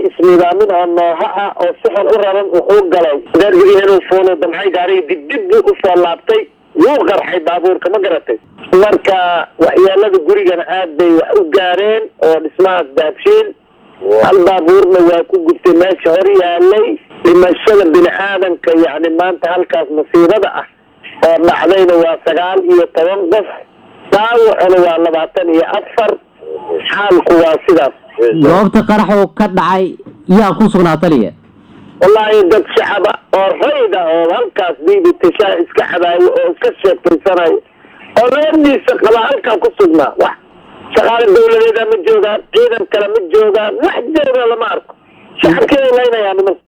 isnidaamin oo nooha ah oo si xun u raran wuxuu galay gaarigii inuu fuulo damcay gaarigii dibdib buu usoo laabtay wuu qarxay baabuurka ma garatay marka waxyeelada gurigana aad bay wax u gaareen oo dhismahaas daabshiin hal baabuurna waa ku gubtay meesha hor yaalay dhimashada bini aadanka yacni maanta halkaas masiibada ah oo dhacdayna waa sagaal iyo toban qof daawacuna waa labaatan iyo afar xaalku waa sidaas goobta qaraxuu ka dhacay yaa ku sugnaa taliya wallaahi dad shacaba oo rayda oo halkaas biibitashaa iska cabaayo oo iska sheekaysanayo oo leediisa qaba halkaa ku sugnaa wax shaqaale dawladeeda ma joogaan ciidan kale ma joogaan wax jooga lama arko shacabkeeda laynayaan niman